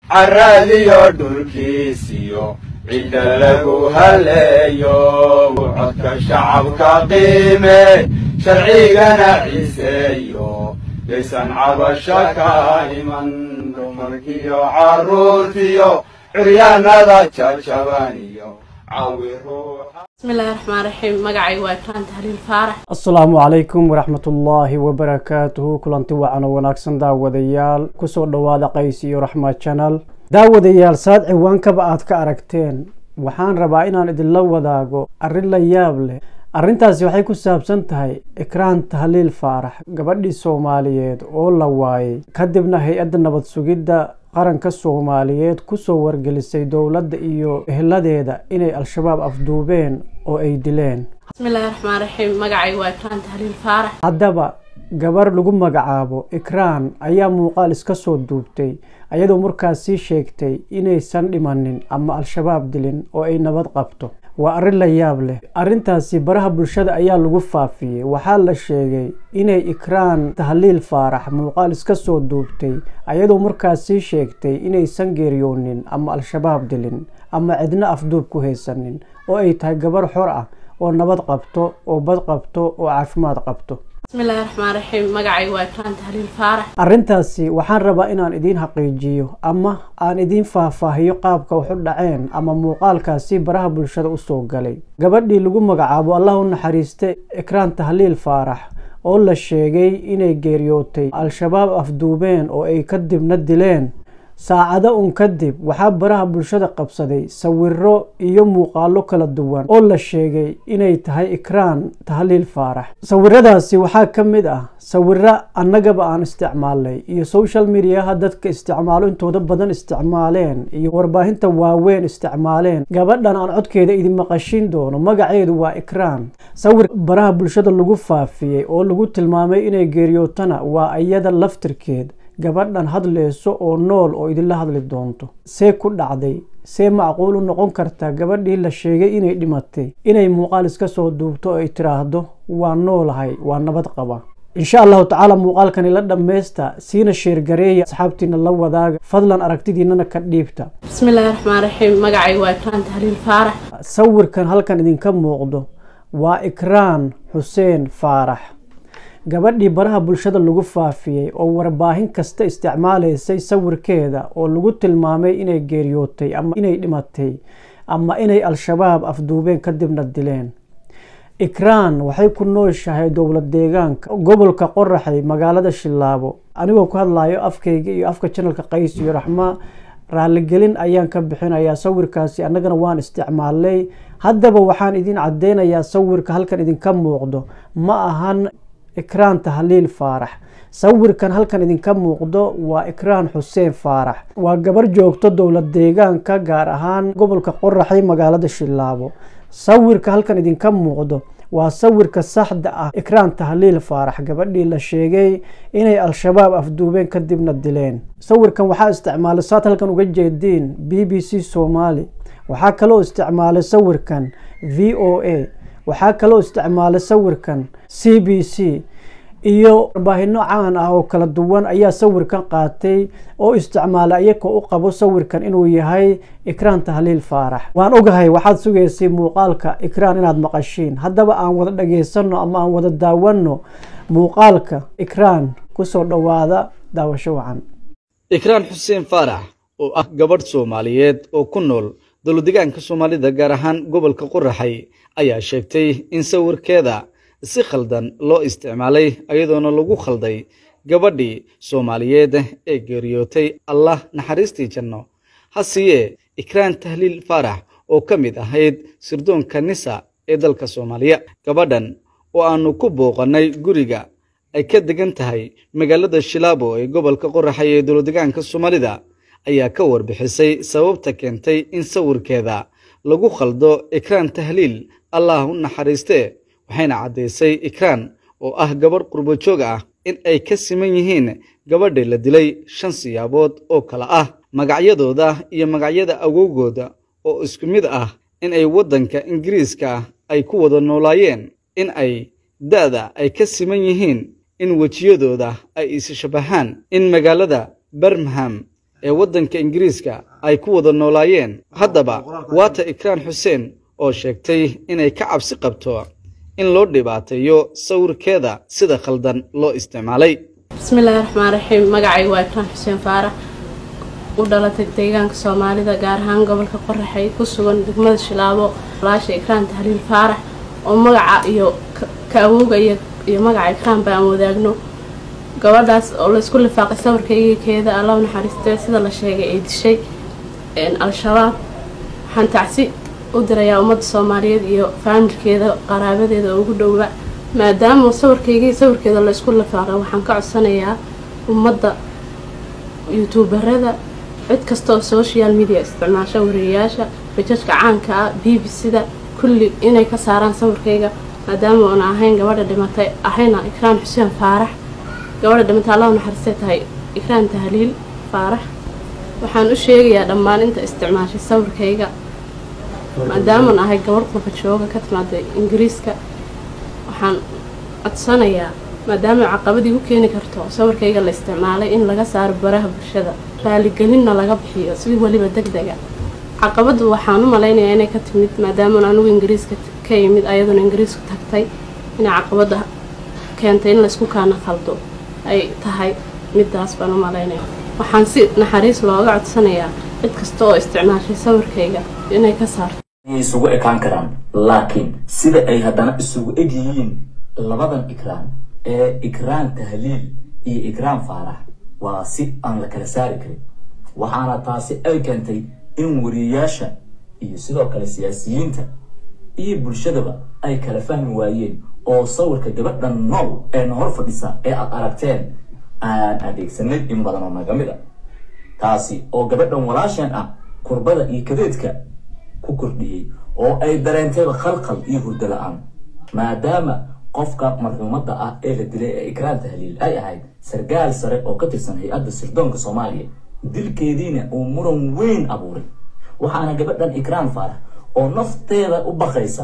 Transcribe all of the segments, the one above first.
caradiyo dhulkiisiyo cidda lagu haleeyo codka shacabka qiime sharcigana ciseeyo yaysan cabasho ka iman dumarkiyo carruurtiyo curyaanada jajabaniyo cawi ruuxa bismillahi raxmaan raxiim magacay waa kaan tahliil faarax asalaamu calaykum waraxmatullaahi wabarakaatuhu kulanti wacan oo wanaagsan daawadayaal kusoo dhowaada qays iyo raxma janal daawadayaal saad ciwaankaba aad ka aragteen waxaan rabaa inaan idinla wadaago arrin la yaab leh arrintaasi waxay ku saabsan tahay ikraan tahliil faarax gabadhii soomaaliyeed oo la waayay kadibna hay-adda nabad sugidda qaranka soomaaliyeed kusoo wargelisay dowladda iyo ehladeeda inay al-shabaab afduubeen oo ay dileen bismillahi raxmaan raxiim magacay waa kaan tahliil faarax haddaba gabar lagu magacaabo ikraan ayaa muuqaal iska soo duubtay ayadoo markaas sii sheegtay inaysan dhimanin ama al-shabaab dilin oo ay nabad qabto waa arrin la yaab leh arrintaasi baraha bulshada ayaa lagu faafiyey waxaa la sheegay inay ikraan tahliil faarax muuqaal iska soo duubtay ayadoo markaas sii sheegtay inaysan geeriyoonin ama al-shabaab dilin ama cidna afduub ku haysanin oo ay tahay gabar xor ah oo nabad qabto oo bad qabto oo caafimaad qabto bismillahi raxmaan raxiim magacay waa kaan tahliil faarax arrintaasi waxaan rabaa inaan idiin xaqiijiyo ama aan idiin faahfaahiyo qaabka wax u dhaceen ama muuqaalkaasi baraha bulshada usoo galay gabadhii lagu magacaabo allah u naxariiste ikraan tahliil faarax oo la sheegay inay geeriyootay al-shabaab afduubeen oo ay kadibna dileen saacado un kadib waxaa baraha bulshada qabsaday sawiro iyo muuqaalo kala duwan oo la sheegay inay tahay ikraan tahliil faarax sawiradaasi waxaa ka mid ah sawiro annagaba aan isticmaalnay iyo social mediaha dadka isticmaalo intooda badan isticmaaleen iyo warbaahinta waaweyn isticmaaleen gabadhan aan codkeeda idin maqashin doono magaceedu waa ikraan sawir baraha bulshada lagu faafiyey oo lagu tilmaamay inay geeriyootana waa iyada laftirkeed gabadhan hadleyso oo nool oo idinla hadli doonto see ku dhacday see macquul u noqon kartaa gabadhii la sheegay inay dhimatay inay muuqaal iska soo duubto oo ay tiraahdo waa noolahay waa nabad qaba insha allahu tacaala muuqaalkani la dhammaysta siina sheergareeya asxaabtiina la wadaaga fadlan aragtidiinana ka dhiibta bismillahi raxmaan raxiim magacay waa kaan tahliil faarax sawirkan halkan idinka muuqdo waa ikraan xuseen faarax gabadhii baraha bulshada lagu faafiyey oo warbaahin kasta isticmaalaysay sawirkeeda oo lagu tilmaamay inay geeriyootay ama inay dhimatay ama inay al-shabaab afduubeen kadibna dileen ikraan waxay ku nooshahay dowlad deegaanka gobolka qoraxay magaalada shilaabo anigoo ku hadlayo afkayga iyo afka janalka qays iyo raxma raaligelin ayaan ka bixinayaa sawirkaasi annagana waan isticmaalnay haddaba waxaan idin caddeynayaa sawirka halkan idinka muuqdo ma ahan ikraan tahliil faarax sawirkan halkan idinka muuqdo waa ikraan xuseen faarax waa gabar joogto dowlad deegaanka gaar ahaan gobolka qoraxay magaalada shilaabo sawirka halkan idinka muuqdo waa sawirka saxda ah ikraan tahliil faarax gabadhii la sheegay inay al-shabaab afduubeen kadibna dileen sawirkan waxaa isticmaalay saad halkan uga jeediin b b c soomaali waxaa kaloo isticmaalay sawirkan v o a waxaa kaloo isticmaalay sawirkan c b c iyo warbaahinno caan ah oo kala duwan ayaa sawirkan qaatay oo isticmaalay iyagoo u qabo sawirkan inuu yahay ikraan tahliil faarax waan ogahay waxaad sugaysay muuqaalka ikraan inaad maqashiin haddaba aan wada dhageysanno ama aan wada daawanno muuqaalka ikraan kusoo dhowaada daawasho wacan ikraan xuseen faarax oo ah gabadh soomaaliyeed oo ku nool dowladdegaanka soomaalida gaar ahaan gobolka qoraxay ayaa sheegtay in sawirkeeda si khaldan loo isticmaalay iyadoona lagu khalday gabadhii soomaaliyeed ee geeriyootay allah naxariistii janno hasiye ikraan tahliil faarax oo ka mid ahayd sirdoonka nisa ee dalka soomaaliya gabadhan oo aanu ku booqannay guriga ay ka degan tahay magaalada shilaabo ee gobolka qoraxay ee dowladdegaanka soomaalida ayaa ka warbixisay sababta keentay in sawirkeeda lagu khaldo ikraan tahliil allah u naxariistee waxayna caddaysay ikraan oo ah gabadh qurbojoog ah in ay ka siman yihiin gabadhii la dilay shan siyaabood oo kale ah magacyadooda iyo magacyada awowgooda oo isku mid ah in ay waddanka ingiriiska ay ku wada noolaayeen in ay da'da ay ka siman yihiin in wejiyadooda ay is shabahaan in magaalada birmingham ee waddanka ingiriiska ay ku wada noolaayeen haddaba waata ikraan xuseen oo sheegtay inay ka cabsi qabto in loo dhibaateeyo sawirkeeda sida khaldan loo isticmaalay bismillaahi raxmaan raxiim magacaygu waa ikraan xuseen faarax u dhalatay deegaanka soomaalida gaar ahaan gobolka qoraxay ku sugan degmada shilaabo walaasha ikraan tahliil faarax oo magaca iyo ka awooga iyo magaca ikraan ba aan wadaagno gabadhaas oo laysku lifaaqay sawirkaygekeeda alla naxariistee sida la sheegay ay dishay al-shabaab waxaan tacsi u dirayaa ummadda soomaaliyeed iyo faamilkeeda qaraabadeeda ugu dhowba maadaama sawirkaygii sawirkeeda laysku lifaaqay waxaan ka codsanayaa ummadda youtuubarada cid kasta oo social media isticmaasha wariyayaasha bajajka caanka ah b b c-da kulli inay ka saaraan sawirkayga maadaama uuna ahayn gabadha dhimatay ahayna ikraan xuseen faarax gabadha dhimatay alla naxariistay tahay ikraan tahliil faarax waxaan u sheegayaa dhammaan inta isticmaashay sawirkayga maadaamaan ahay gabadh qurba jooga ka timaaday ingiriiska waxaan codsanayaa maadaama caqabadii u keeni karto sawirkayga la isticmaalay in laga saaro baraha bulshada raaligelinna laga bixiyo si weliba deg dega caqabaddu waxaan u malaynayaa inay ka timid maadaamaan anugu ingiriiska ka yimid ayaduna ingiriisku tagtay inay caqabadda keentay in laysku kaana khaldo ay tahay midaas baan u malaynaya waxaan si naxariis looga codsanayaa cid kasta oo isticmaashay sawirkayga inay ka saarto isugu ekaan karaan laakiin sida ay haddana isugu eg yihiin labadan ikraan ee ikraan tahliil iyo ikraan faarax waa si aan la kala saari karin waxaana taasi ay keentay in wariyayaasha iyo sidoo kale siyaasiyiinta iyo bulshadaba ay kala fahmi waayeen oo sawirka gabadhan nool ee na hor fadhisa ee aad aragteen aan adeegsanay in badan oo naga mid a taasi oo gabadhan walaasheen ah kurbada iyo kadeedka ku kordhiyey oo ay dareentayba khalkhal iyo hurdo la-aan maadaama qofka marxuumadda ah ee la dilay ee ikraan tahliil ay ahayd sargaal sare oo ka tirsan hay-adda sirdoonka soomaaliya dilkeediina uu muran weyn abuuray waxaana gabadhan ikraan faarax oo nafteeda u baqaysa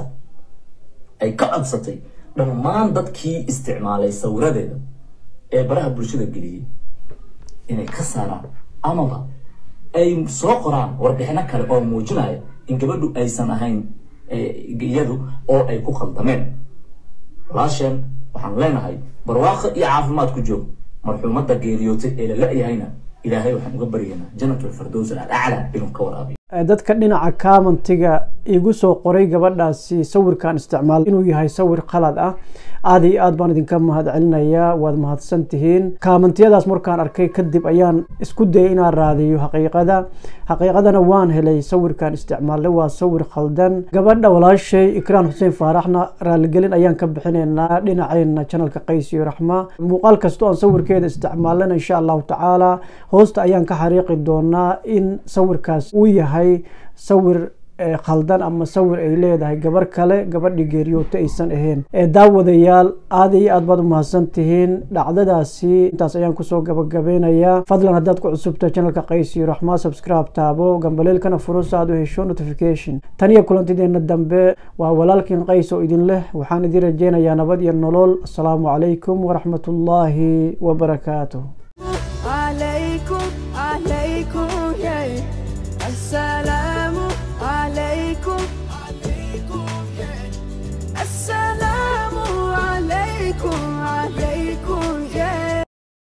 ay ka codsatay dhammaan dadkii isticmaalay sawiradeeda ee baraha bulshada geliyey inay ka saaraan amaba ay soo qoraan warbixino kale oo muujinaya in gabadhu aysan ahayn iyadu oo ay ku khaldameen walaasheen waxaan leenahay barwaaqo iyo caafimaad ku joog marxuumadda geeriyootay ee la la-yahayna ilaahay waxaan uga baryaynaa jannatul firdows alaclaa inuu ka waraabiyo dadka dhinaca kaamantiga igu soo qoray gabadhaasi sawirkan isticmaal inuu yahay sawir qalad ah aada iyo aad baan idinka mahad celinayaa waad mahadsan tihiin kaamantiyadaas markaan arkay kadib ayaan isku dayay inaan raadiyo xaqiiqada xaqiiqadana waan helay sawirkan isticmaalay waa sawir khaldan gabadha walaashay ikraan xuseen faaraxna raaligelin ayaan ka bixinaynaa dhinaceena janalka qays iyo raxma muuqaal kastoo aan sawirkeeda isticmaalana insha allahu tacaala hoosta ayaan ka xariiqi doonaa in sawirkaas uu yahay sawir khaldan ama sawir ay leedahay gabar kale gabadhii geeriyoota aysan ahayn ee daawadayaal aada iyo aad baad u mahadsan tihiin dhacdadaasi intaas ayaan kusoo gabagabeynayaa fadlan haddaad ku cusubta janalka qays iyo raxmaa subscribe taabo gambaleelkana furo si aad u hesho notification tan iyo kulantideena dambe waa walaalkiin qays oo idin leh waxaan idin rajeynayaa nabad iyo nolol asalaamu calaykum waraxmatullaahi wabarakaatuh عليكم عليكم يا السلام